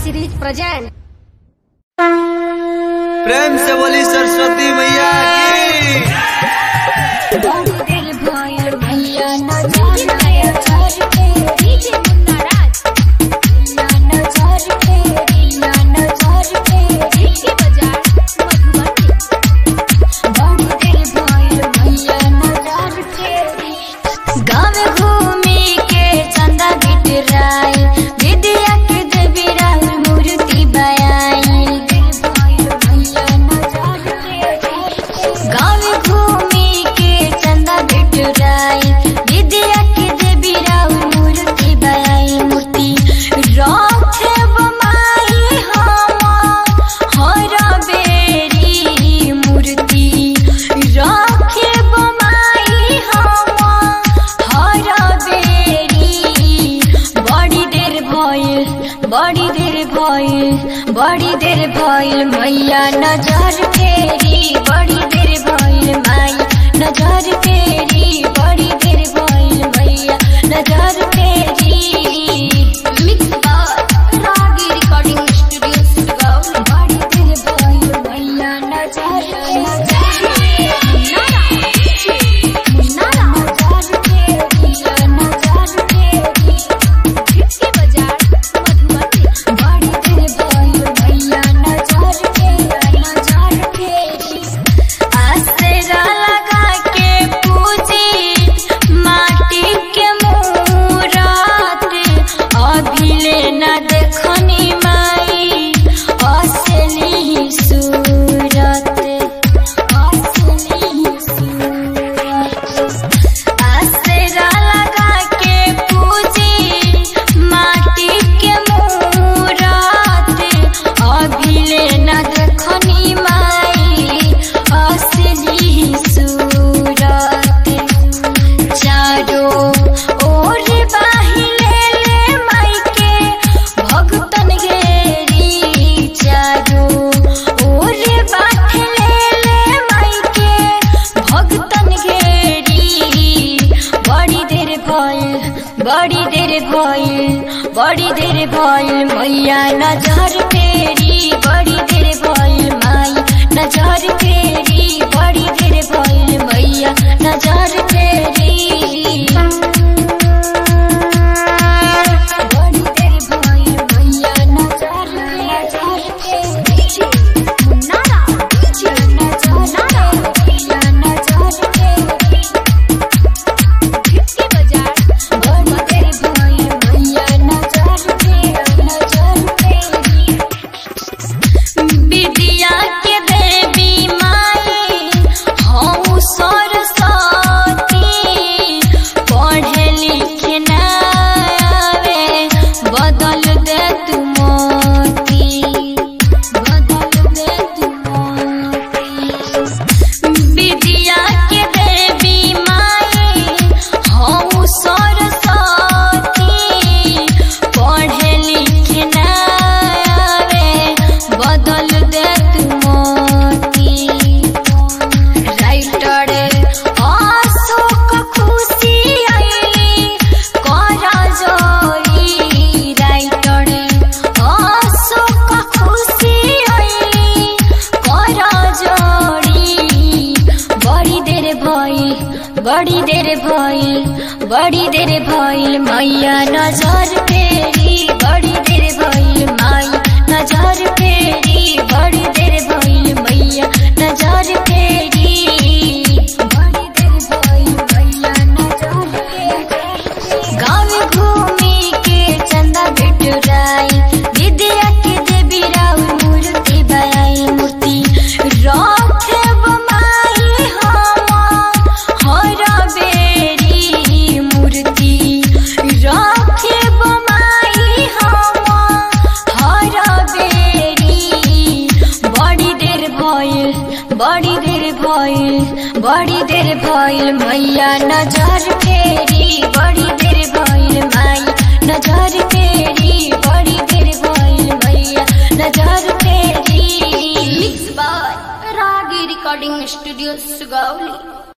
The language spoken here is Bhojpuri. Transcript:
सीरीज प्रेजेंट प्रेम से बोली सरस्वती मैया की गाँव घूमी के चंदा बिटराई विद्या के देवी राहुल मूर्ति बयाई गाँव घूमी के चंदा बिटराई विद्या के देवी राहुल मूर्ति बयाई मूर्ति रखे बमाई हम हर बेरी मूर्ति रखे बमाई हम हर बेरी बड़ी देर भइल बड़ी देर भइल बड़ी देर भइल मैया नजर फेरी बड़ी देर भइल माई नजर फेरी बड़ी देर भइल मैया नजर फेरी मिक्स बार रागी रिकॉर्डिंग स्टूडियो सुगाव बड़ी देर भइल मैया नजर आसरा लगा के पूजी माटी के मूरत अभिले न देखनी माई असली सूरत असली सूरत आसरा लगा के पूजी माटी के मूरत अभिले न देखनी माई असली सूरत चारो ओर बाहिले ले माई के भगतन घेरी चारो ओर बाहिले ले माई के भगतन घेरी बड़ी देर भइल बड़ी देर भइल बड़ी देर भइल मैया नजर फेरी बड़ी देर भइल माई नजर फेरी बड़ी देर भइल मैया नजर फेरी बड़ी देर भइल मैया नजर नजर फेरी मुन्नारा नजर मैया नजर फेरी विद्या के देवी माई हूँ सरस्वती पढ़े लिखे न आवे बदल दे तू मोती बदल दे तू मोती विद्या के देवी माई हूँ सरस्वती पढ़े लिखे न आवे बदल दे तू मोती राइटर अशोक खुशी आइली कर जोरी राइटर अशोक खुशी आइली कर जोरी बड़ी देर भइल बड़ी देर भइल बड़ी देर भइल मैया नजर फेरी बड़ी देर भइल माई नजर फेरी बड़ी देर भइल मैया नजर फेरी बड़ी देर भइल मैया नजर फेरी गाँव घूमी के चंदा बिटुराई विद्या के देवी राहुल मूर्ति बयाई मूर्ति रखे बमाई हम हर बेरी मूर्ति रखे बमाई हम हर बेरी बड़ी देर भइल बड़ी देर भइल बड़ी देर भइल मैया नजर फेरी बड़ी देर भइल माई नजर फेरी बड़ी देर भइल मैया नजर फेरी mix by Ragi recording studio Sugauli